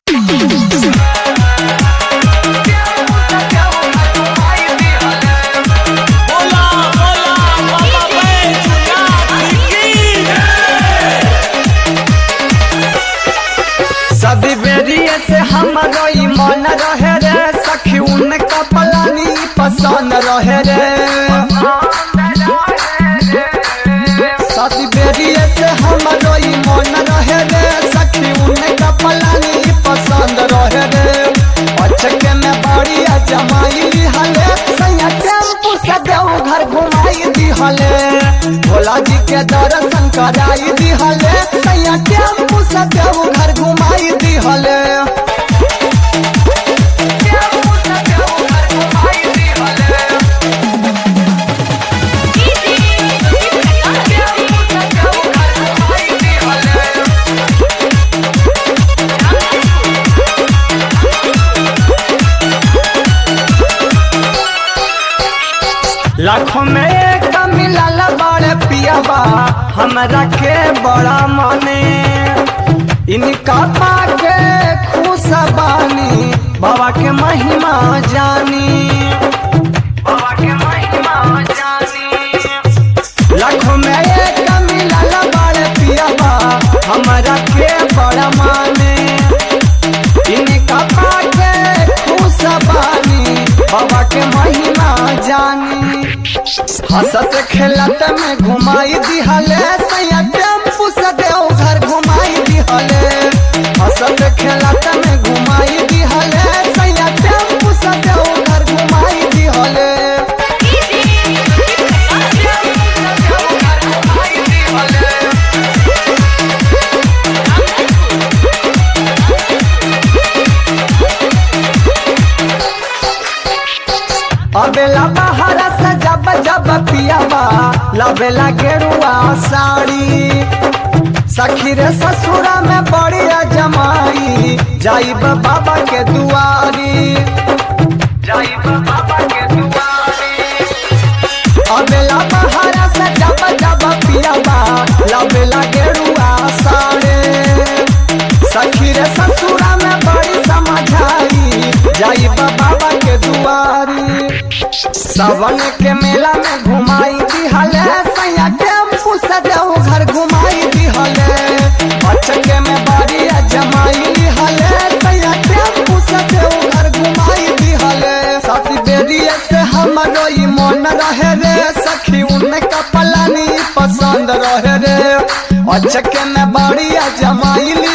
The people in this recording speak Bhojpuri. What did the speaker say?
बोला बोला बाबा बैजनाथ की सदी बेरिए से हमारो ई मन रहे रे सखी उनका पलानी पसंद रहे रे सदी बेरिए से हमारो ई मन रहे रे सखी उनका पलानी पसंद रहे रे अचके में बड़ी जमाई हले सैया टेम्पू से देव घर घुमाई दी हले भोला जी के दर्शन कराई दी हले सैया टेम्पू से देव घर घुमाई दी हले लाखों में एक मिलल बड़े पियाबा हमरा के बड़ा मने इनका पाके खुश बानी बाबा के महिमा जानी बाबा के महिमा जानी लाखों में एक मिलल बड़े पियाबा हमरा के बड़ा माने इनका पाके खुश बानी बाबा के महिमा जानी हंसत खेलत में घुमाई दिहले सैया टेम्पू से देव घर घुमाई दिहले हंसत खेलत में घुमाई दिहले सैया टेम्पू से देव घर घुमाई दिहले अबेला बाहर से जब जब पियाबा लबेला गेरुआ साड़ी सखी रे ससुरा में बड़ी जमाई जाइब बाबा के दुआरी जाइब बाबा के दुआरी अबेला बाहर से जब जब पियाबा लबेला गेरुआ साड़ी सखी रे ससुरा में बड़ी समझाई जाइब बाबा के दुआरी सावन के मेला में घुमाई दिहले सैया टेम्पू से देव घर घुमाई दिहले अचके में बारी जमाई दिहले सैया टेम्पू से देव घर घुमाई दिहले साथी बेरिए से हमरो ई मन रहे रे सखी उनका पलानी पसंद रहे रे अचके में बारी जमाई